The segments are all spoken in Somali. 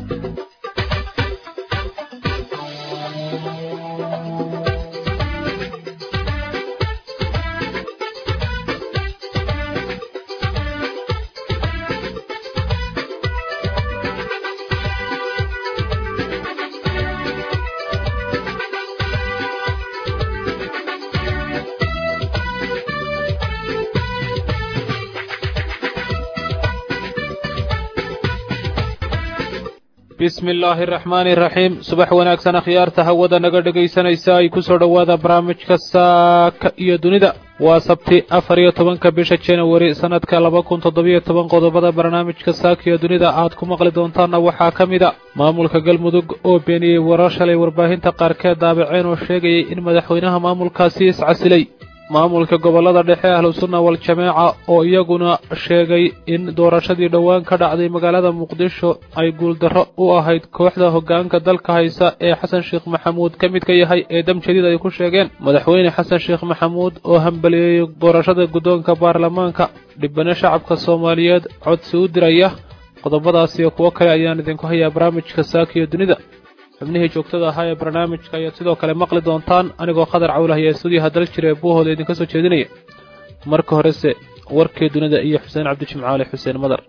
bismi illaahi araxmaani iraxiim subax wanaagsan akhyaarta hawada naga dhegaysanaysa ay ku soo dhowaada barnaamijka saaka iyo dunida waa sabti afar iyo tobanka bisha januari sannadka laba kun toddobiyo toban qodobada barnaamijka saaka iyo dunida aad ku maqli doontaanna waxaa ka mid a maamulka galmudug oo beeniyey warar shalay warbaahinta qaarkeed daabaceen oo sheegayay in madaxweynaha maamulkaasi iscasilay maamulka gobollada dhexe ahlusunna wal-jamaaca oo iyaguna sheegay in doorashadii dhowaan ka dhacday magaalada muqdisho ay guuldarro u ahayd kooxda hoggaanka dalka haysa ee xasan sheekh maxamuud ka mid ka yahay ee dam jadiid ay ku sheegeen madaxweyne xasan sheekh maxamuud oo hambaliyeeyey doorashada guddoonka baarlamaanka dhibano shacabka soomaaliyeed codsi u diraya qodobadaas iyo kuwo kale ayaan idinku hayaa barnaamijka saakiyo dunida xubnihii joogtada ahaa ee barnaamijka ayaad sidoo kale maqli doontaan anigoo khadar cawlahaya stuudiyaha dal jira ee buuhooda idinka soo jeedinaya marka horese warkii dunida iyo xuseen cabdijimcaali xuseen madar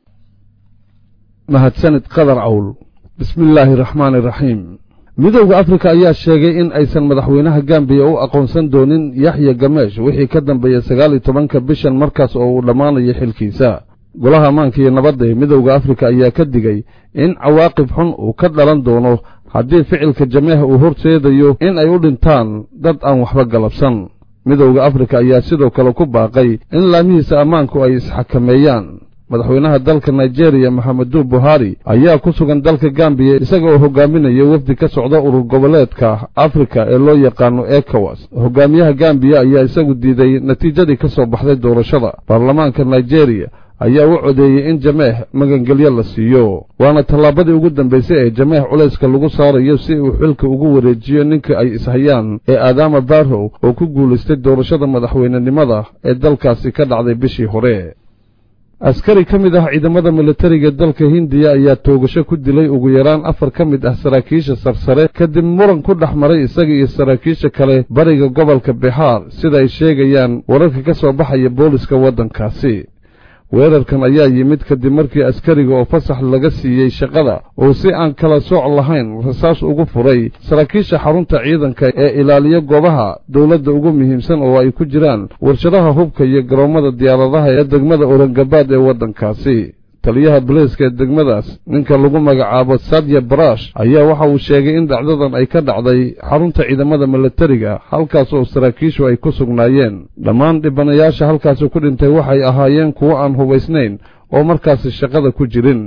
mahadsanid qadar cawl bismillaahi raxmaani iraxiim midowda afrika ayaa sheegay in aysan madaxweynaha gambiya u aqoonsan doonin yaxya gameesh wixii ka dambeeyey sagaal iyo tobanka bishan markaas oo uu dhammaanayo xilkiisa golaha ammaanka iyo nabadda ee midowda afrika ayaa ka digay in cawaaqib xun uu ka dhalan doono haddii ficilka jameeh uu horseedayo in ay u dhintaan dad aan waxba galabsan midowda afrika ayaa sidoo kale ku baaqay in laamihiisa ammaanku ay isxakameeyaan madaxweynaha dalka nigeriya maxamedu buhari ayaa ku sugan dalka gambiya isaga oo hogaaminaya wafdi ka socda urur goboleedka afrika ee loo yaqaano ekowas hogaamiyaha gambiya ayaa isagu diiday natiijadii ka soo baxday doorashada baarlamaanka nigeriya ayaa u codeeyey in jameeh magangelyo la siiyo waana tallaabadii ugu dambaysay ee jameeh culayska lagu saarayo si uu xilka ugu wareejiyo ninka ay ishayaan ee aadaama barrow oo ku guulaystay doorashada madaxweynenimada ee dalkaasi ka dhacday bishii hore askari ka mid ah ciidamada militariga dalka hindiya ayaa toogasho ku dilay ugu yaraan afar ka mid ah saraakiisha sarsare kadib muran ku dhex maray isaga iyo saraakiisha kale bariga gobolka bixaar sida ay sheegayaan wararka ka soo baxaya booliska waddankaasi weerarkan ayaa yimid kadib markii askariga oo fasax laga siiyey shaqada uu si aan kala sooc lahayn rasaas ugu furay saraakiisha xarunta ciidanka ee ilaaliya goobaha dowladda ugu muhiimsan oo ay ku jiraan warshadaha hubka iyo garoommada diyaaradaha ee degmada orangabaad ee waddankaasi taliyaha boliiska ee degmadaas ninka lagu magacaabo sadya barash ayaa waxa uu sheegay in dhacdadan ay ka dhacday xarunta ciidamada milatariga halkaas oo saraakiishu ay ku sugnaayeen dhammaan dhibanayaasha halkaasi ku dhintay waxay ahaayeen kuwo aan hubaysnayn oo markaasi shaqada ku jirin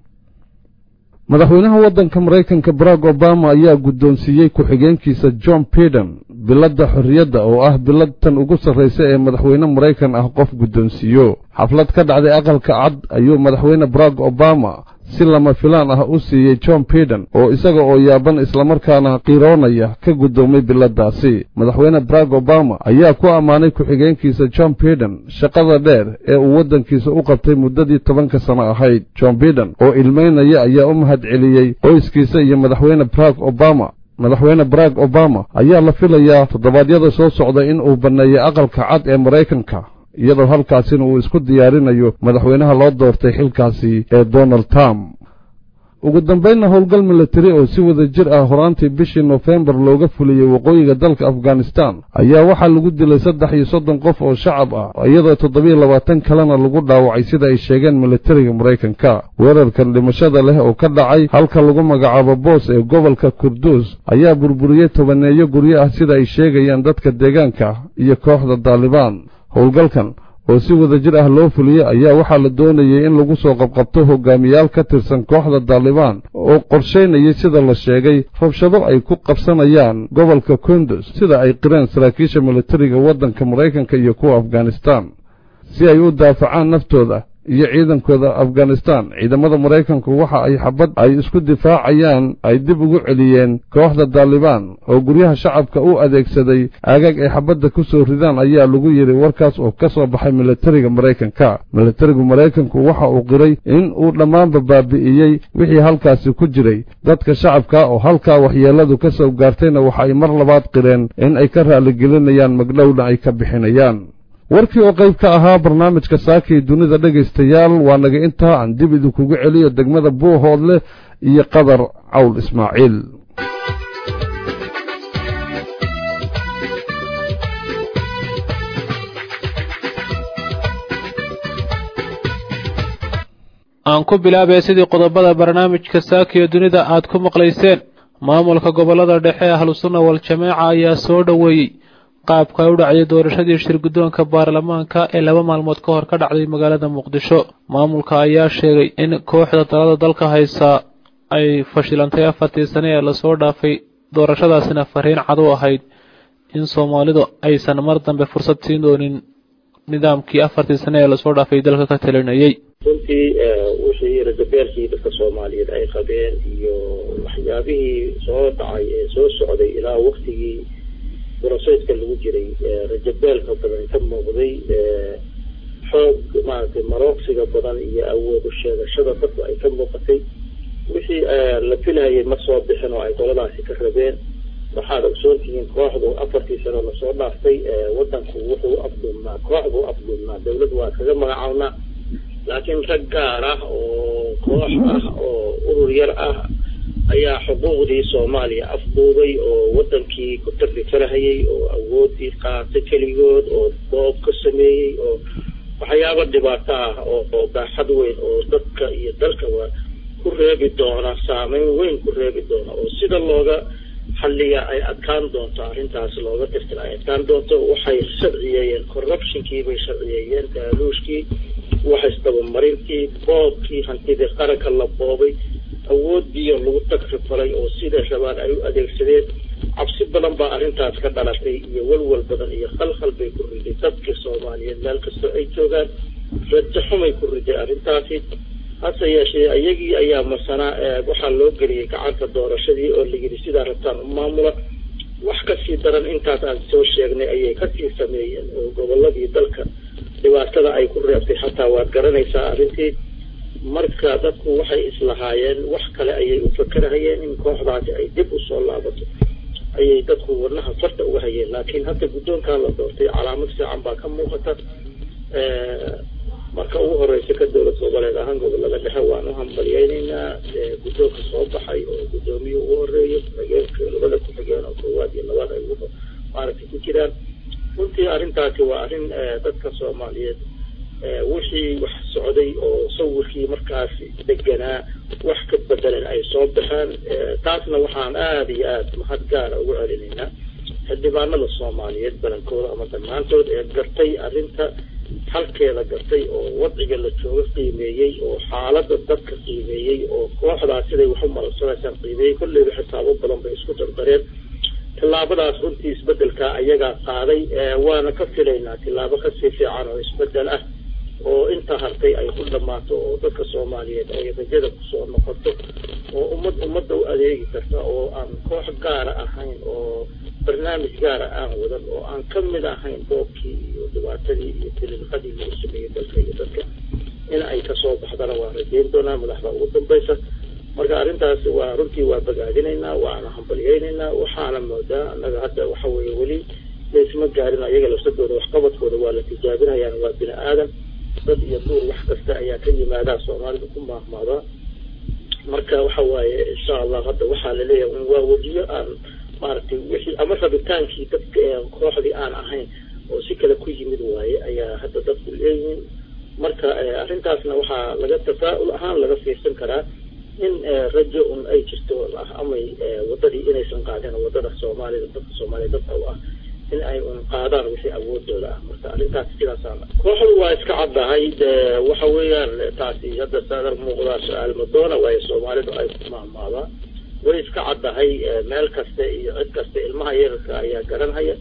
madaxweynaha waddanka maraykanka barack obama ayaa guddoonsiiyey ku-xigeenkiisa john biden biladda xorriyadda oo ah bilad tan ugu sarraysa ee madaxweyne maraykan ah qof guddoonsiiyo xaflad ka dhacday aqalka cad ayuu madaxweyne barack obama si lama filaan ah u siiyey john biden oo isaga oo yaaban islamarkaana qiroonaya ka guddoomay biladdaasi madaxweyne barack obama ayaa ku ammaanay ku-xigeenkiisa john biden shaqada dheer ee uu waddankiisa u qabtay muddadii tobanka sano ahayd john biden oo ilmaynaya ayaa u mahad celiyey qoyskiisa iyo madaxweyne barack obama madaxweyne barack obama ayaa la filayaa toddobaadyada soo socda in uu banneeyey aqalka cad ee maraykanka iyadoo halkaasina uu isku diyaarinayo madaxweynaha loo doortay xilkaasi ee donald trump ugu dambaynna howlgal milatari oo si wada jir ah horaantii bishii nofembar looga fuliyey waqooyiga dalka afghanistan ayaa waxaa lagu dilay saddex iyo soddon qof oo shacab ah iyadoo toddobiyo labaatan kalena lagu dhaawacay sida ay sheegeen militariga maraykanka weerarkan dhimashada leh oo ka dhacay halka lagu magacaabo boos ee gobolka kurduus ayaa burburiyey tobaneeyo guryo ah sida ay sheegayaan dadka deegaanka iyo kooxda daalibaan howlgalkan oo si wada jir ah loo fuliyey ayaa waxaa la doonayey in lagu soo qabqabto hogaamiyaal ka tirsan kooxda daalibaan oo qorshaynayay sida la sheegay rabshado ay ku qabsanayaan gobolka kundus sida ay qireen saraakiisha militariga waddanka maraykanka iyo kuwa afghanistan si ay u daafacaan naftooda iyo ciidankooda afghanistan ciidamada maraykanku waxa ay xabad ay isku difaacayaan ay dib ugu celiyeen kooxda daalibaan oo guryaha shacabka u adeegsaday aagaag ay xabadda ku soo ridaan ayaa lagu yidhi warkaas oo ka soo baxay militariga maraykanka militarigu maraykanku waxa uu qiray in uu dhammaanba baabi'iyey wixii halkaasi ku jiray dadka shacabka oo halkaa waxyeelladu ka soo gaartayna waxa ay mar labaad qireen in ay ka raaligelinayaan magdhowna ay ka bixinayaan warkii oo qayb ka ahaa barnaamijka saakii dunida dhegaystayaal waa naga intaa aan dib idinkugu celiyo degmada buuhoodleh iyo qadar cawl ismaaciil aan ku bilaabay sidii qodobada barnaamijka saakiyo dunida aad ku maqlayseen maamulka gobollada dhexe ee ahlusunna wal-jamaaca ayaa soo dhoweeyey qaabka ay u dhacday doorashadii shirguddoonka baarlamaanka ee laba maalmood ka hor ka dhacday magaalada muqdisho maamulka ayaa sheegay in kooxda talada dalka haysaa ay fashilantay afartii sane ee lasoo dhaafay doorashadaasina fariin cad u ahayd in soomaalidu aysan mar dambe fursad siin doonin nidaamkii afartii sane ee lasoo dhaafay dalka ka talinayay runtii wixii ragabeelkii dadka soomaaliyeed ay qabeen iyo waxyaabihii soo dhacay ee soo socday ilaa waktigii broseska lagu jiray rajabeelka badan ka muuqday xoog maaragtay marooqsiga badan iyo awood u sheegashada dadku ay ka muuqatay wixii la filhayay ma soo bixin oo ay qoladaasi ka rabeen waxaad ogsoontihiin kooxdu afartii sano lasoo dhaaftay wadanku wuxuu afduubnaa koox buu afduubnaa dawlad waa kaga magacawnaa laakiin rag gaar ah oo koox ah oo urur yar ah ayaa xuquuqdii soomaaliya afduubay oo wadankii ku tarrifarahayay oo awoodii qaatay keligood oo doob ka sameeyey oo waxyaabo dhibaato ah oo baaxad weyn oo dadka iyo dalkaba ku reebi doona saameyn weyn ku reebi doona oo sida looga xalliya ay adkaan doonto arrintaas looga tirtira ay adkaan doonto waxay sharciyeeyeen corruptionkii bay sharciyeeyeen taaluushkii waxaisdabamarintii boobkii hantidii qaranka la boobay awoodiiyo lagu tagrifalay oo sida rabaan ay u adeegsadeen cabsi badan baa arrintaas ka dhalatay iyo walwal badan iyo khalkhal bay ku riday dadka soomaaliyeed meel kastoo ay joogaan rajo xumay ku riday arrintaasi hase yeeshee iyagii ayaa marsanaa waxaa loo geliyey gacanta doorashadii oo layidhi sidaa rabtaan u maamula wax kasii daran intaas aan soo sheegnay ayay kasii sameeyeen oo goboladii dalka dhibaatada ay ku reebtay xataa waad garanaysaa arrintii marka dadku waxay islahaayeen wax kale ayay u fakerahayeen in kooxdaasi ay dib usoo laabato ayay dadku wadnaha farta uga hayeen laakiin hadda guddoonkaa la doortay calaamad fiican baa ka muuqata marka ugu horeysa ka dowlad goboleed ahaan gobolada dhexe waan u hambalyeyneynaa guddoonka soo baxay oo guddoomiye ugu horeeyo ku-xigeenka labada ku-xigeen oo koowaad iyo labaad ay maaragtay ku jiraan runtii arrintaasi waa arrin dadka soomaaliyeed wixii wax socday oo sawirkii markaasi deganaa wax ka bedelan ay soo baxeen taasna waxaan aada iyo aada mahad gaara ugu celinaynaa xildhibaanada soomaaliyeed badankooda ama dhammaantood ee gartay arrinta halkeeda gartay oo wadciga la jooga qiimeeyey oo xaalada dadka qiimeeyey oo kooxdaas siday wax u malagsanaysaan qiimeeyey kolleyba xisaabo badan bay isku dardareen tillaabadaas runtii isbedelka ayagaa qaaday waana ka filaynaa tillaabo kasii fiican oo isbedel ah oo inta hartay ay ku dhammaato oo dadka soomaaliyeed ay rajada kusoo noqoto oo ummad ummadda u adeegi karta oo aan koox gaara ahayn oo barnaamij gaara aan wadan oo aan ka mid ahayn boobkii iyo dhibaatadii iyo tililqadii lagu sameeyey dalka iyo dadka in ay kasoo baxdana waan rajeyn doonaa madaxda ugu dambaysa marka arrintaas waa runtii waa bagaadinaynaa waana hambalyeynaynaa waxaana moodaa annaga hadda waxa weeye weli laysma gaarin ayaga lafsadooda waxqabadkooda waa la tijaabinayaan waa bini aadan dad iyo duur wax kasta ayaa ka yimaadaa soomaalida ku maahmaadaa marka waxa waaye insha allah hadda waxaa laleeyahay un waa wejiyo aan maaragtay wixii ama rabitaankii dadka kooxdii aan ahayn oo si kale ku yimid waaye ayaa hadda dadku leeyihiin marka arrintaasna waxaa laga tafaa'ul ahaan laga fiirsan karaa in rajo un ay jirto amay wadadii inaysan qaadeen wadada soomaalida dadka soomaaliya dadka u ah in ay un qaadaan wixii awoodooda ah marka arrintaas sidaasaan kooxdu waa iska caddahay waxa weeyaan taasi hadda saadar muuqdaa su-aal madoona waayo soomaalidu ay ku maahmaadaan way iska caddahay meel kasta iyo cid kasta ilmaha yararka ayaa garanhaya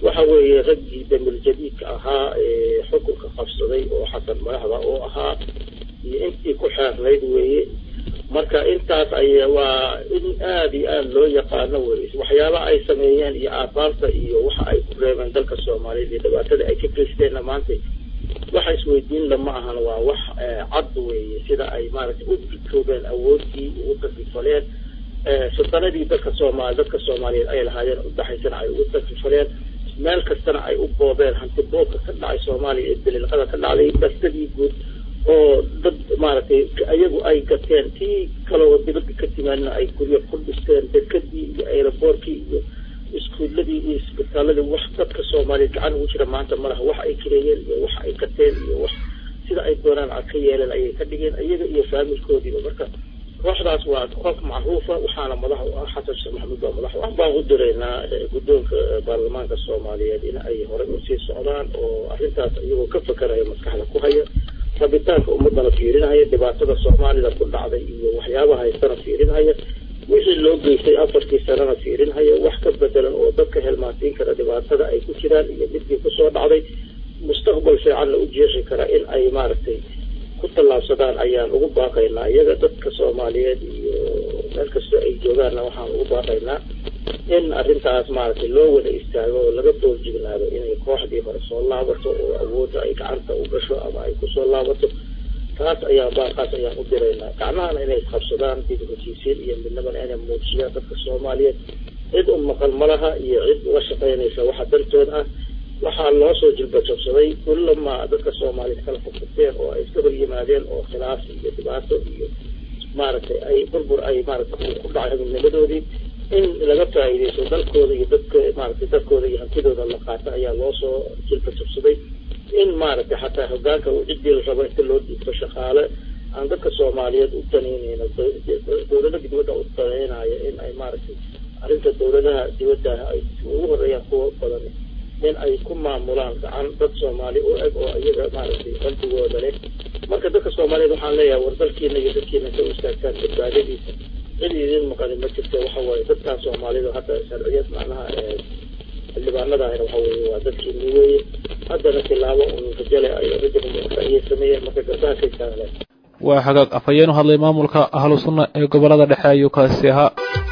waxa weeye raggii damil jadiidka ahaa ee xukunka qabsaday oo xasan madaxda oo ahaa iyo intii ku xeernayd weeye marka intaas ay waa in aada iyo aada loo yaqaano wey waxyaabaha ay sameeyeen iyo aabaarta iyo waxa ay ku reebeen dalka soomaaliyeed iyo dhibaatada ay ka geysteenna maanta waxa isweydiin lama ahan waa wax cad weeye sida ay maaragtay u dikoobeen awoodii ugu takifaleen sultanadii dadka soomaali dadka soomaaliyeed ay lahaayeen udhaxaysana ay ugu takifaleen meel kastana ay u boobeen hanti boobka ka dhacay soomaaliya ee daliilqada ka dhacday bastadii guud oo dad maaragtay iyagu ay gateen tii kaloo dibadda ka timaadna ay guryo ku dhisteen dekadii iyo aeroboortkii iyo iskuuladii iyo isbitaaladii wax dadka soomaaliyeed gacan ugu jira maanta malaha wax ay kireeyeen iyo wax ay gateen iyo wax sida ay doonaan a ka yeeleen ayay ka dhigeen iyaga iyo faamilkoodiiba marka kooxdaas waa koox macruufa waxaana madax u ah xasan sheekh maxamuud baa madax wax baan u diraynaa guddoonka baarlamaanka soomaaliyeed in ay horey usii socdaan oo arrintaas iyagoo ka fakaraya maskaxda ku haya rabitaanka ummadana fiirinhaya dhibaatada soomaalida ku dhacday iyo waxyaabaha haystana fiirinhaya wixii loo geystay afartii sanana fiirinhaya wax ka bedelan oo dadka helmaansiin kara dhibaatada ay ku jiraan iyo midkii kusoo dhacday mustaqbal fiicanna u jeexi kara in ay maaragtay ku tallaabsadaan ayaan ugu baaqaynaa iyaga dadka soomaaliyeed iyo meel kastoo ay joogaanna waxaan ugu baaqaynaa in arrintaas maaragtay loo wada istaago oo laga doorjignaado inay kooxdii hore soo laabato oo awoodda ay gacanta u gasho ama ay kusoo laabato taas ayaa baaqaas ayaan u diraynaa gacmahana inay isqabsadaan dib heshiisiin iyo midnimana inay muujiyaan dadka soomaaliyeed cid u maqan malaha iyo cid uga shaqaynaysa waxa dartood ah waxaa loo soo jilbajabsaday kullama dadka soomaaliyeed kala furfurteen oo ay iska hor yimaadeen oo khilaaf iyo dhibaato iyo maaragtay ay burbur ay maaragtay ku dhacay midnimadoodii in laga faa'iidaysto dalkooda iyo dadka maaragtay dadkooda iyo hantidooda la qaato ayaa loo soo jilbajabsaday in maaragtay xataa hogaanka ciddii la rabo inta loo dhiibto shaqaale aan dadka soomaaliyeed u danaynayno dowlada dibadda u danaynayo in ay maaragtay arrinta dowladaha dibaddaah ay ugu horeeyaan kuwa badan in ay ku maamulaan gacan dad soomaali u eg oo iyaga maaragtay qalbigooda leh marka dadka soomaaliyeed waxaan leeyahay war dalkiina iyo dadkiina ka istaagtaan badbaadadiisa cid idin maqani ma jirto waxa waaye dadkan soomaalida hadda sharciyad macnaha xildhibaanadahana waxa weeye waa dadkiini weeye haddana tilaabo un rajale ay rajal ayay sameeyeen marka garbaha ka istaagleen waa hagaag afhayeen u hadlay maamulka ahlu sunna ee gobolada dhexe ayuu kaasi ahaa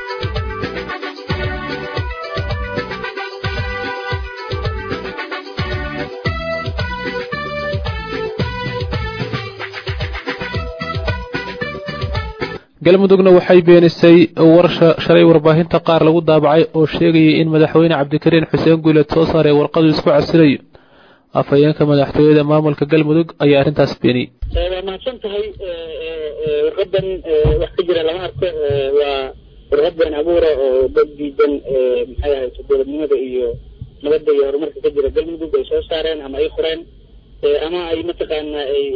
galmudugna waxay beenisay warsha shalay warbaahinta qaar lagu daabacay oo sheegayay in madaxweyne cabdikariin xuseen guuleed soo saaray warqadu isku casilayo afhayeenka madaxtooyada maamulka galmudug ayaa arrintaas beeniyey waa mahadsan tahay warqadan wax ka jira lama arko waa warqad been abuura oo dad diidan maxay ahayd dowladnimada iyo nabadda iyo horumarka ka jira galmudug ay soo saareen ama ay qoreen ama ay mataqaana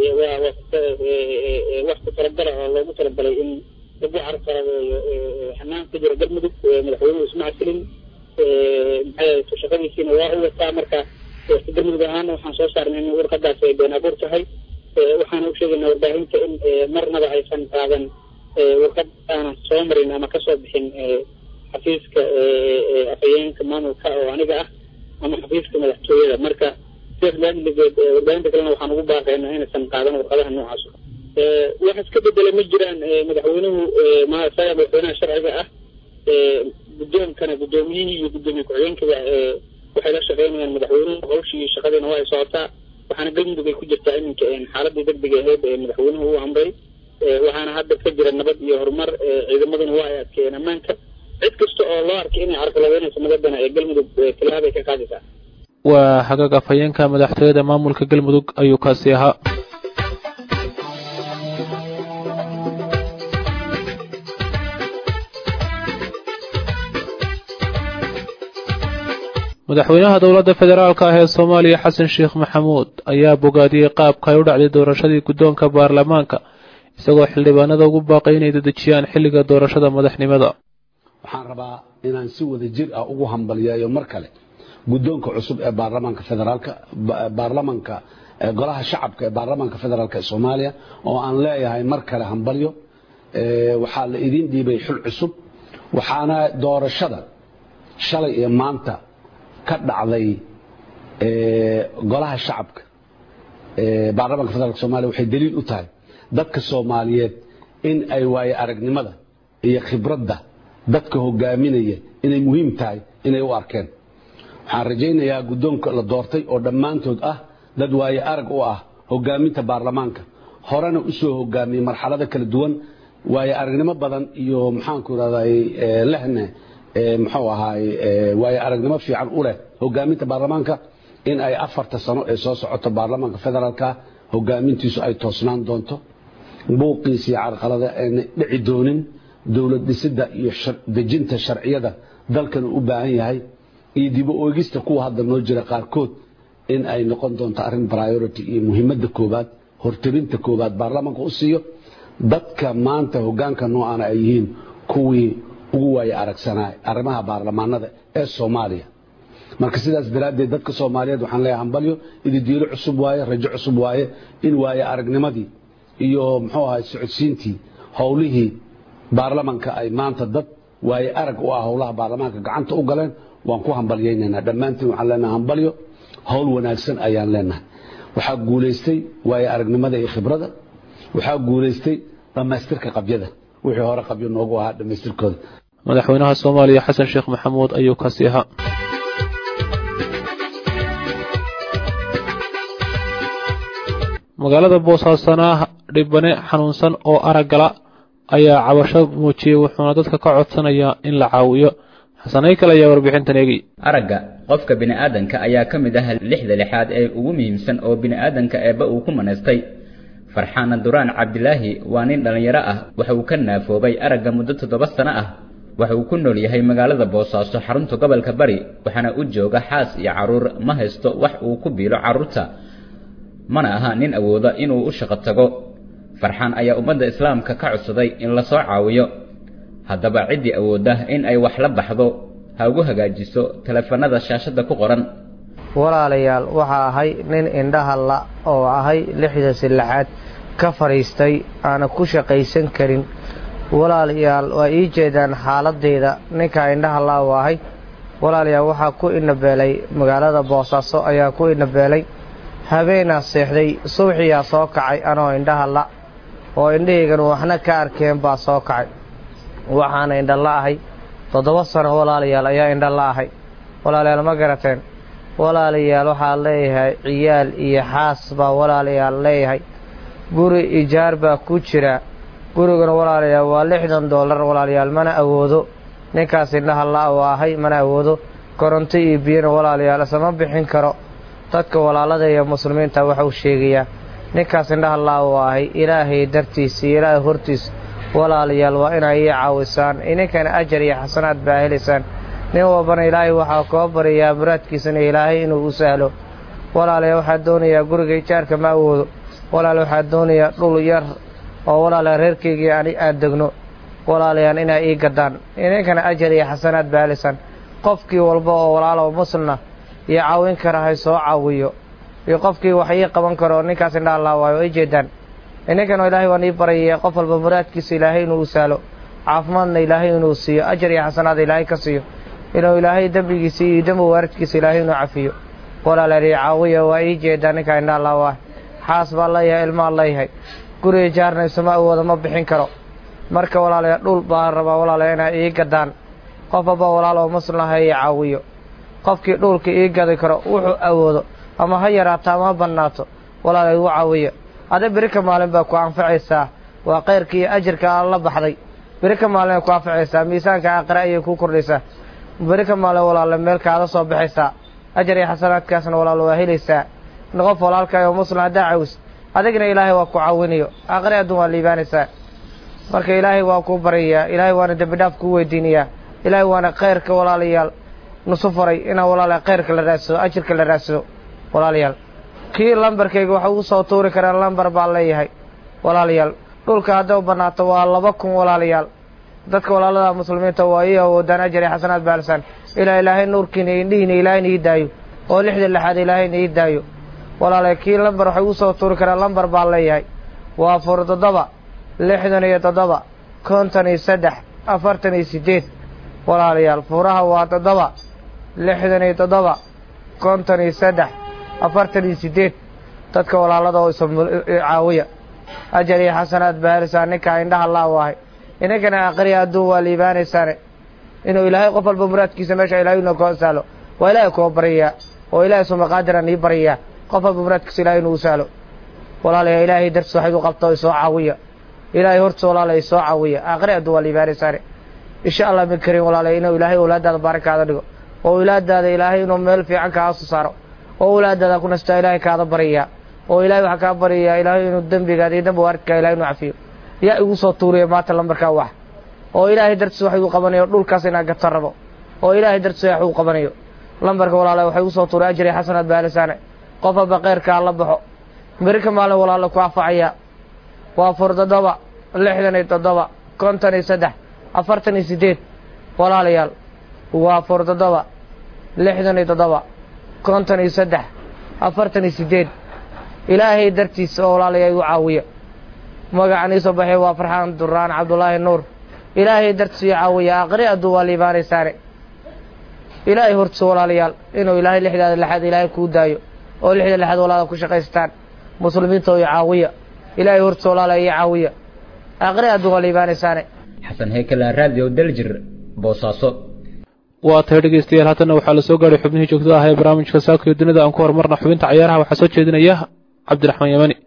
wax ku talagala oo loogu talagalay in lagu carqaladeeyo xanaan ka jira galmudug madaxweynuhu isma casilin maxay ahayd shaqadiisiina waa u wataa marka galmudug ahaana waxaan soo saarnay in warqadaas ay been abuur tahay waxaana u sheegaynaa warbaahinta in marnaba aysan qaadan warqad aanan soo marin ama kasoo bixin xafiiska afhayeenka maamulka oo aniga ah ama xafiiska madaxtooyada marka sidaas laaligeed warbaahinta kalena waxaan ugu baaqaynaa inaysan qaadan warqadaha noocaas wax iska bedela ma jiraan madaxweynuhu maasaga madaxweynaha sharciga ah guddoonkana guddoomiyihii iyo guddoomiye ku-xigeenkaba waxay la shaqeynayaan madaxweynuhu hawshii shaqadiina waa ay socotaa waxaana galmudug ay ku jirtaa iminka xaaladii degdega ahayd ee madaxweynuhu u amray waxaana hadda ka jira nabad iyo horumar ciidamaduna waa ay adkeeyeen ammaanka cid kasta oo loo arkay inay carqaladeynayso nabadana ee galmudug tilaabay ka qaadaysaa waa hagaag afhayeenka madaxtooyada maamulka galmudug ayuu kaasi ahaa madaxweynaha dowladda federaalka ah ee soomaaliya xasan sheekh maxamuud ayaa bogaadiyey qaabka ay u dhacday doorashadii guddoonka baarlamaanka isagoo xildhibaanada ugu baaqay inay dedejiyaan xilliga doorashada madaxnimada waxaan rabaa inaan si wada jir ah ugu hambalyeeyo mar kale guddoonka cusub ee baarlamaanka federaalka baarlamanka golaha shacabka ee baarlamaanka federaalka ee soomaaliya oo aan leeyahay mar kale hambalyo waxaa la idin dhiibay xul cusub waxaana doorashada shalay iyo maanta ka dhacday golaha shacabka baarlamaanka federaalk somaaliya waxay daliil u tahay dadka soomaaliyeed in ay waaye aragnimada iyo khibradda dadka hogaaminaya inay muhiim tahay inay u arkeen waxaan rajaynayaa guddoonka la doortay oo dhammaantood ah dad waaye arag u ah hogaaminta baarlamaanka horena u soo hogaamiyey marxalada kala duwan waaye aragnimo badan iyo maxaanku irahday lehne muxuu ahaay waaye aragnimo fiican u leh hogaaminta baarlamaanka in ay afarta sano ee soo socoto baarlamaanka federaalka hogaamintiisu ay toosnaan doonto buuqiisa iyo carqalada ayna dhici doonin dowlad dhisidda iyo dejinta sharciyada dalkanu u baahan yahay iyo dibo oegista kuwa hadda noo jira qaarkood in ay noqon doonto arrin priority iyo muhiimadda koobaad hortebinta koobaad baarlamaanka u siiyo dadka maanta hogaanka noocaana ay yihiin kuwii ugu waaye aragsanaa arrimaha baarlamaanada ee soomaaliya marka sidaas daraaddeed dadka soomaaliyeed waxaan leeyahay hambalyo ididiilo cusub waaye rajo cusub waaye in waaye aragnimadii iyo muxuu ahay socodsiintii howlihii baarlamanka ay maanta dad waaye arag u ah howlaha baarlamaanka gacanta u galeen waan ku hambalyaynaynaa dhammaantiin waxaan leenahay hambalyo howl wanaagsan ayaan leenahay waxaa guulaystay waaye aragnimada iyo khibrada waxaa guulaystay dhammaystirka qabyada wixii hore qabyo noogu ahaa dhammaystirkooda madaxweynaha soomaaliya xasan sheekh maxamuud ayuu kasi ahaa magaalada boosaasanaa dhibane xanuunsan oo araggala ayaa cabasho muujiyey wuxuuna dadka ka codsanayaa in la caawiyo xasanay kale ayaa warbixintan eegay aragga qofka bini'aadanka ayaa ka mid ah lixda lixaad ee ugu muhiimsan oo bini'aadanka eebba uu ku manaystay farxaana duraan cabdilaahi waa nin dhallinyaro ah waxa uu ka naafoobay aragga muddo toddoba sano ah waxa uu ku nool yahay magaalada boosaaso xarunta gobolka bari waxaana u jooga xaas iyo carruur ma haysto wax uu ku biilo carruurta mana aha nin awooda inuu u shaqo tago farxaan ayaa ummadda islaamka ka codsaday in la soo caawiyo haddaba ciddii awoodda in ay wax la baxdo ha ugu hagaajiso teleefanada shaashadda ku qoran walaalayaal waxaa ahay nin indhaha la oo ahay lixda silaxaad ka fadhiistay aana ku shaqaysan karin walaalayaal waa ii jeedaan xaaladeyda ninkaa indhaha la u ahay walaalayaal waxaa ku inabeelay magaalada boosaaso ayaa ku inabeelay habeenaa seexday subaxiyaa soo kacay anoo indhaha la oo indhahaygan waxna ka arkeen baa soo kacay waxaana indha la ahay toddoba sano walaalayaal ayaa indha la ahay walaalayaal ma garateen walaalayaal waxaa leeyahay ciyaal iyo xaas baa walaalayaal leeyahay guri ijaar baa ku jira gurigana walaalayaal waa lixdan dollar walaalayaal mana awoodo ninkaas indhaha la u ahay mana awoodo koronto iyo biyana walaalayaal isama bixin karo dadka walaalada iyo muslimiinta waxau sheegayaa ninkaas indhaha la u ahay ilaahay dartiisa iyo ilaahay hortiisa walaalayaal waa inay ii caawisaan idinkana ajar iyo xasanaad baa helaysaan nin walbana ilaahay waxaa koo baryayaa muraadkiisana ilaahay inuu u sahlo walaalayaal waxaa doonayaa guriga ijaarka ma awoodo walaal waxaa doonayaa dhul yar oo walaalayaal reerkaygii ani aan degno walaalayaal inay ii gadaan idinkana ajar iyo xasanaad baa helaysaan qofkii walba oo walaalo muslimna iyo caawin kara hay soo caawiyo iyo qofkii wax ii qaban karo ninkaas indhaha laa waayo ay jeedaan ininkan ilaahay waan ii barayaya qof walba muraadkiisa ilaahay inuu u sahlo caafimaadna ilaahay inuu siiyo ajar iyo xasanaada ilaahay ka siiyo inuu ilaahay dembigiisa iyo dembi waaridkiisa ilaahay inuu cafiyo walaalaali caawiya waa ii jeedaa ninkaa indhaha laa waay xaas baa leeyahay ilmaa leeyahay guriga jaarnaysama awooda ma bixin karo marka walaalayaa dhul baa rabaa walaalaya inay ii gadaan qof walba walaal oo muslim ah ii caawiyo qofkii dhulka ii gadi karo wuxuu awoodo ama ha yaraato ama ha bannaato walaalay igu caawiyo ade beri ka maalin baa ku anfacaysaa waa kayrka iyo ajirka aad la baxday beri ka maalin ay ku anfacaysaa miisaanka aakhire ayay kuu kordhaysaa beri ka maalin walaale meel kaada soo baxaysaa ajar iyo xasanaadkaasna walaal waa helaysaa qof walaalka oo muslim haddaa caawis adigna ilaahay waa ku caawinayo aakhire adduun waa liibaanaysaa marka ilaahay waa kuu baryayaa ilaahay waana dembi dhaaf kuu weydiinayaa ilaahay waana khayrka walaalayaal nusu faray inaa walaala khayrka la raadsado ajirka la raadsado walaalayaal kii lambarkayga waxa ugu soo tuuri karaan lambar baa leeyahay walaalayaal dhulka hadday u bannaato waa laba kun walaalayaal dadka walaalada muslimiinta waa ii awoodaan ajar iyo xasanaad baalsaan ilaa ilaahay nuurkiina iyo indhihiina ilaahayna ii daayo oo lixda lixaad ilaahayna ii daayo walaalayaal kii lambar waxay ugu soo tuuri karaan lambar baa leeyahay waa fur toddoba lixdan iyo toddoba konton iyo saddex afartan iyo siddeed walaalayaal furaha waa toddoba lixdan iyo toddoba konton iyo saddex afartan iyo siddeed dadka walaalada oo iscaawiya ajar iyo xasanaad baarisaa ninkaa indhaha laaw ahay inankana aqriya adduun waa liibaanaysaane inuu ilaahay qof walba muraadkiisa meesha ilahay inuu koo saalo waa ilaahay koo baryayaa oo ilaahay sumaqaadiran ii baryayaa qof walba muraadkiisa ilahay inuu saalo walaalayaa ilaahay dartiis waxayd u qabta isoo caawiya ilaahay hortiisa walaalaya isoo caawiya aqri adduun waa liibaanaysaane insha allah min karin walaalaya inuu ilaahay awlaadaada baarakaada dhigo oo awlaadaada ilaahay inuu meel fiican kaasu saaro oo awlaadaada ku nastaa ilaahay kaada baryayaa oo ilaahay waxaa kaa baryayaa ilaahay inuu dembigaada iyo dembi waaridkaa ilahay inuu cafiyo yaa igu soo tuuriya maanta lambarkaa wax oo ilaahay dartiis wax igu qabanayo dhulkaas inaan gata rabo oo ilaahay dartiis wax igu qabanayo lambarka walaala waxa igu soo tuuray ajri xasanaad baalisaane qof walba khayrkaa la baxo mirika maalin walaala ku afacaya waa fur toddoba lixdan iyo toddoba konton iyo saddex afartan iyo siddeed walaalayaal waa fur toddoba lixdan iyo toddoba konton iyo saddex afartan iyo siddeed ilaahay dartiis oo walaalayaa igu caawiya magacan iisoo baxay waa farxaan duraan cabdulaahi nuur ilaahay dartiis iyo caawiya aqri adduu waa liibaanaysaane ilaahay hortiisa walaalayaal inuu ilaahay lixdaada lexaad ilaahay kuu daayo oo lixda lexaad walaala ku shaqaystaan muslimiinta oo i caawiya ilaahay hortiisa walaalaya iyo caawiya aqri adduu waa liibaanaysaane xasan heykala raadiyo daljir boosaaso waa tahay dhegeystayaal haddana waxaa la soo gaadhay xubnihii joogtada ah ee barnaamijka saaka iyo dunida aan ku horumarna xubinta cayaaraha waxaa soo jeedinaya cabdiraxmaan yamani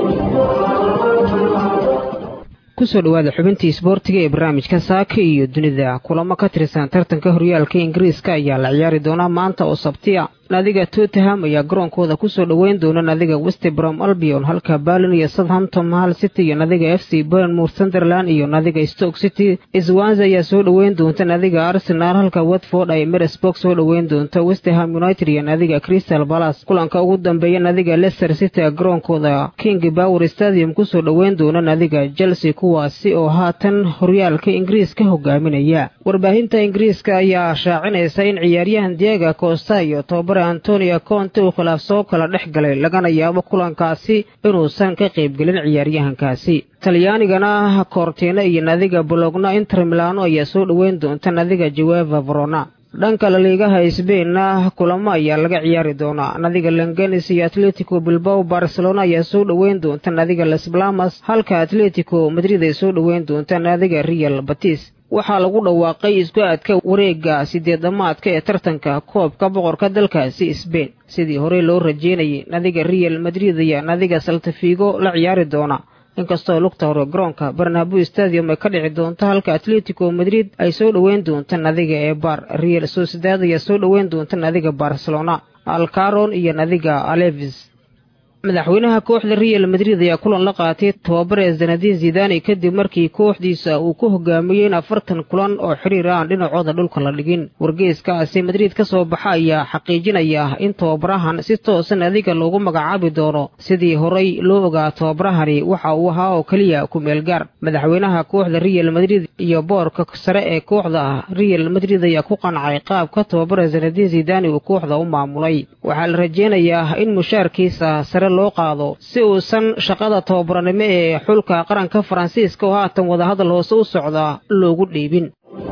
kusoo dhowaada xubintii isboortiga ee barnaamijka saaka iyo dunida kulamo ka tirsan tartanka horyaalka ingiriiska ayaa la ciyaari doonaa maanta oo sabtiya naadiga tottenham ayaa garoonkooda kusoo dhoweyn doona naadiga westbrom albion halka berlin iyo southampton hal city iyo naadiga f c burnmouth sunderland iyo naadiga stoke city swanse ayaa soo dhoweyn doonta naadiga arsenal halka watford ay meresburg soo dhoweyn doonta westerham united iyo naadiga crystal balas kulanka ugu dambeeya naadiga leicester city garoonkooda king power stadium kusoo dhoweyn doona naadiga chelsea kuwaasi oo haatan horyaalka ingiriiska hogaaminaya warbaahinta ingiriiska ayaa shaacinaysa in ciyaaryahan diega costa iyo tobabare antonio conte uu khilaaf soo kala dhex galay lagana yaabo kulankaasi inuusan ka qaybgelin ciyaaryahankaasi talyaanigana kortina iyo nadiga bologna inter milano ayaa soo dhoweyn doonta nadiga jaweva verona dhanka laliigaha sbainna kulamo ayaa laga ciyaari doonaa nadiga langanis iyo atletico bilbao barcelona ayaa soo dhoweyn doonta nadiga las blamas halka atletico madrid ay soo dhoweyn doonta nadiga real batis waxaa lagu dhawaaqay isku aadka wareegga sideed dhammaadka ee tartanka koobka boqorka dalkaasi sbain sidii horey loo rajeynayay nadiga real madrid ayaa nadiga saltafigo la ciyaari doona inkastoo lugta hore garoonka barnabo stadium ay ka dhici doonto halka atletico madrid ay soo dhoweyn doonta nadiga ee bar real sociedad ayaa soo dhoweyn doonta nadiga barcelona alcaron iyo nadiga alevis madaxweynaha kooxda real madrid ayaa kulan la qaatay tababare zanadiin zidani kadib markii kooxdiisa uu ku hogaamiyey in afartan kulan oo xiriir aan dhinacooda dhulka la dhigin wargeyskaasi madrid ka soo baxa ayaa xaqiijinaya in tababarahan si toosan adiga loogu magacaabi doono sidii horay loo ogaa tababarahani waxa uu ahaa oo keliya ku-meel gaar madaxweynaha kooxda real madrid iyo boorka sare ee kooxda real madrid ayaa ku qancay qaabka tababare zanadiin zidani uu kooxda u maamulay waxaa la rajeynayaa in mushaarkiisa sare loo qaado si uusan shaqada tababaranimo ee xulka qaranka faransiiska oo haatan wadahadal hoose u socda loogu dhiibin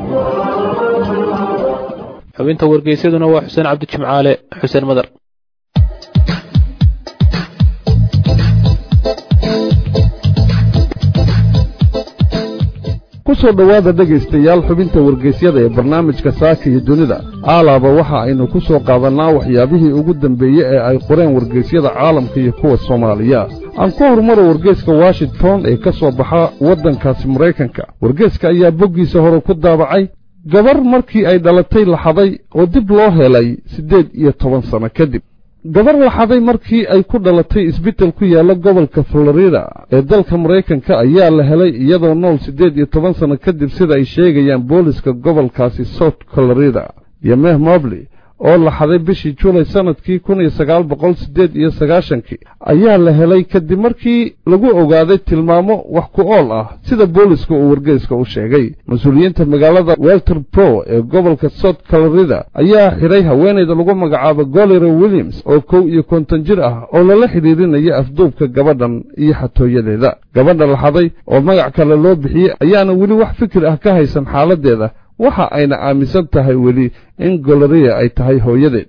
xubinta wargeysyaduna waa xuseen cabdi jimcaale xuseen madar ku soo dhowaada dhegaystayaal xubinta wargeysyada ee barnaamijka saaka iyo dunida aalaaba waxa aynu ku soo qaadannaa waxyaabihii ugu dambeeye ee ay qoreen wargeysyada caalamka iyo kuwa soomaaliya aan ku horumaro wargeyska washington ee ka soo baxa waddankaasi maraykanka wargeyska ayaa boggiisa hore ku daabacay gabar markii ay dhalatay laxaday oo dib loo helay siddeed iyo toban sanno kadib gabar laxaday markii ay ku dhalatay isbital ku yaalla gobolka florida ee dalka maraykanka ayaa la helay iyadoo nool siddeed iyo toban sanno kadib sida ay sheegayaan booliska gobolkaasi south florida iyo meh mobley oo laxaday bishii juulay sannadkii kun iyo sagaal boqol siddeed iyo sagaashankii ayaa la helay kadib markii lagu ogaaday tilmaamo wax ku ool ah sida booliska uu wargeyska u sheegay mas-uuliyiinta magaalada welter pro ee gobolka south florida ayaa xidhay haweenayda lagu magacaabo golera williams oo kow iyo konton jir ah oo lala xidhiirinaya afduubka gabadhan iyo xatooyadeeda gabadha laxaday oo magac kale loo bixiyey ayaana weli wax fikir ah ka haysan xaaladdeeda waxa ayna aaminsan tahay weli in goloriya ay tahay hooyadeed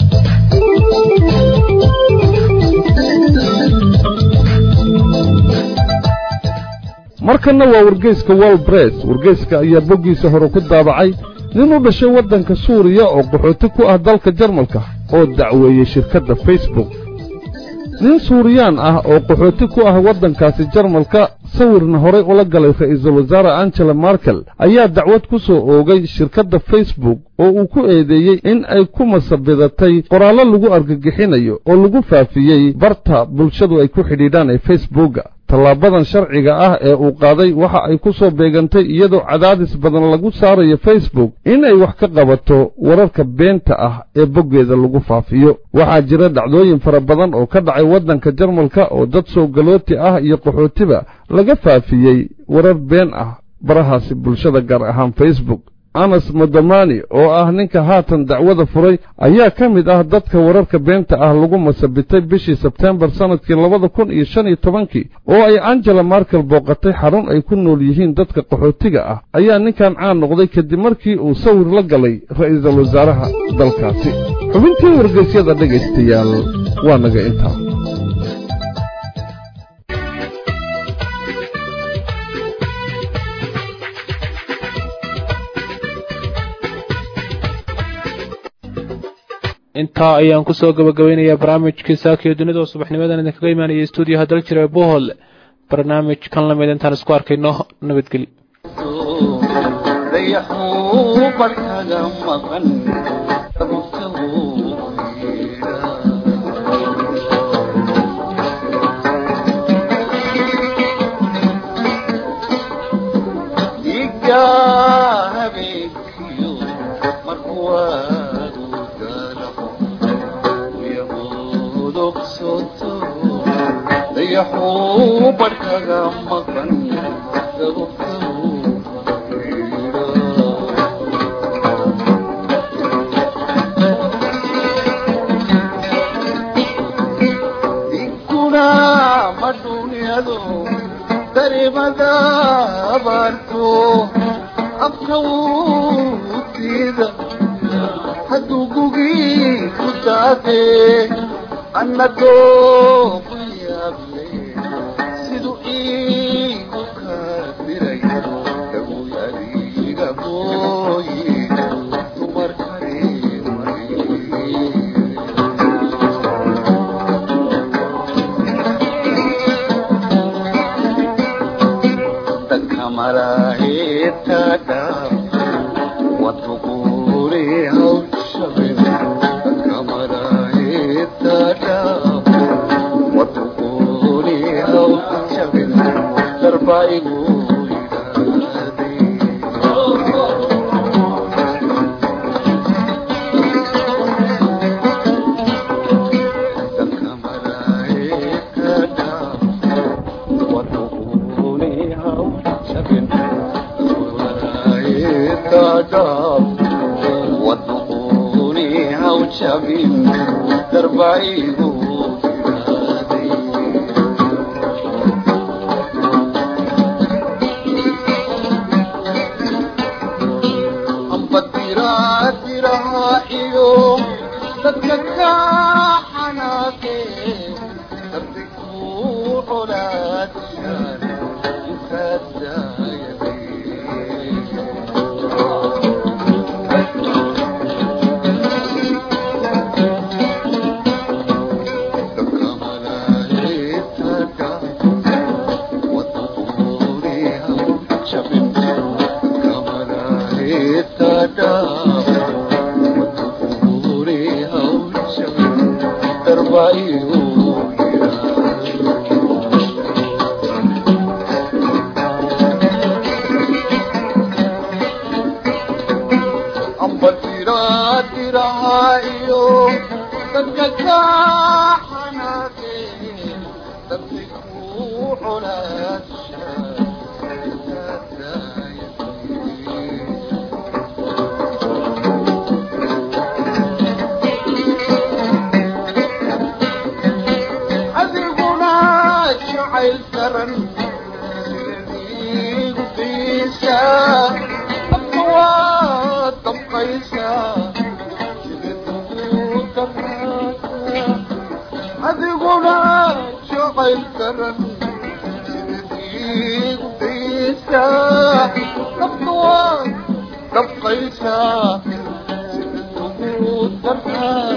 markanna waa wargeyska wolbress wargeyska ayaa boggiisa hore ku daabacay nin u dhashay waddanka suuriya oo qaxooti ku ah dalka jarmalka oo dacweeyey shirkadda facebook nin suuriyaan ah oo qaxooti ku ah waddankaasi jarmalka sawirna horay ula galay ra'iisul wasaare angela markel ayaa dacwad ku soo oogay shirkadda facebook oo uu ku eedeeyey in ay ku masabidatay qoraallo lagu argagixinayo oo lagu faafiyey barta bulshadu ay ku xidhiidhaan ee facebooka tallaabadan sharciga ah ee uu qaaday waxa ay ku soo beegantay iyadoo cadaadis badan lagu saarayo facebook in ay wax ka qabato wararka beenta ah ee boggeeda lagu faafiyo waxaa jira dhacdooyin fara badan oo ka dhacay waddanka jarmalka oo dad soo galooti ah iyo qaxootiba laga faafiyey warar been ah barahaasi bulshada gaar ahaan facebook anas modomani oo ah ninka haatan dacwada furay ayaa ka mid ah dadka wararka beenta ah lagu masabitay bishii sebtembar sannadkii labada kun iyo shan iyo tobankii oo ay angela markel booqatay xarun ay ku nool yihiin dadka qaxootiga ah ayaa ninkan caan noqday kadib markii uu sawir la galay ra'iisul wasaaraha dalkaasi xubintii wargeysyada dhegaystayaal waa naga intaa intaa ayaan kusoo gabagabaynayaa barnaamijkii saakiyo dunida oo subaxnimadan idinkaga imaanaya stuudiyaha dal jira ee bohol barnaamij kan lamid intaan isku arkayno nabadgelyo الكرم سيدي قديسة الطوال daran sidadiigu daysa naftu waa dabqaysa sidatugu dartaa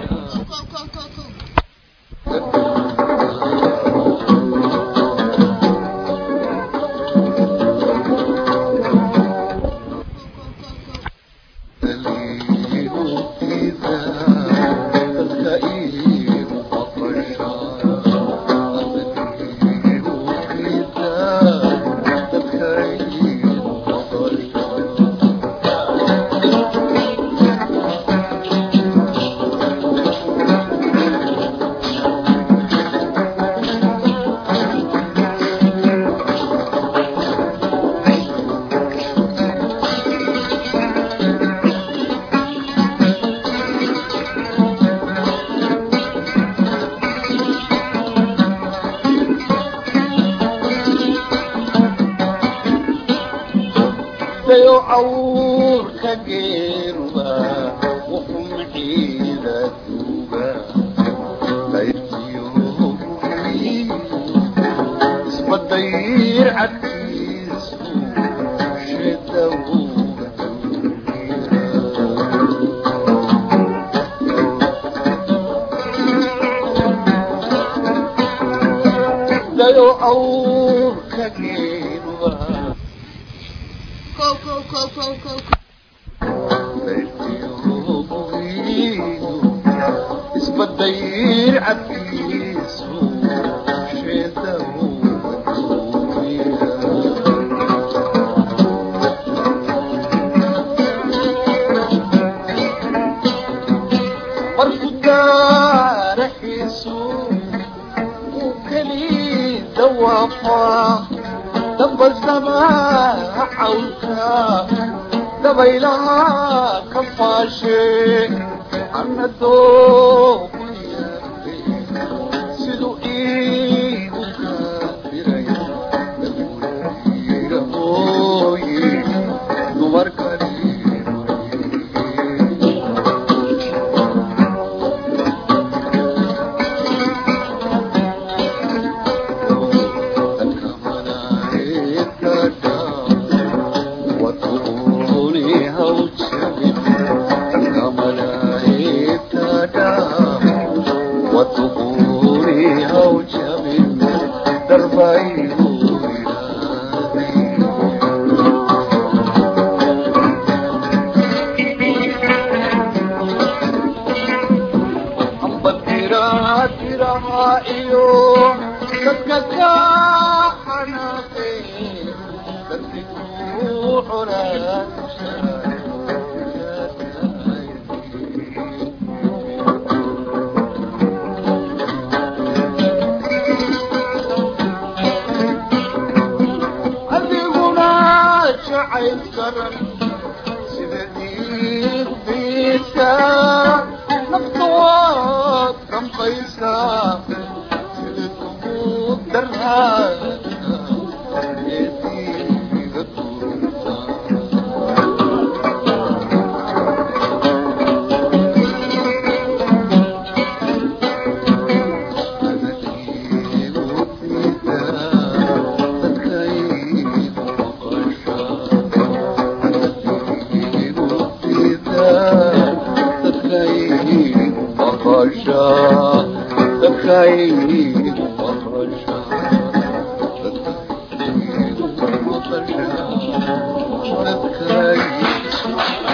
dayo cawrka geeruba wuxuu maciida duuga isbadayr cadkiisu shidawga dayo cawrka geeruba isbadayr cadkiisu marku daaraxiisu uu keli dawaafaa dabasama cawlka dabaylaha ka faashe anadoo siduu iigu kafiray hooye dumarkani iyo dadka ka xanaaqay dadkuu adiguna jacayl karan sida diiqdiisa nafta waad dambaysaa sida kugu daraa eediga tuurtaa Thank you.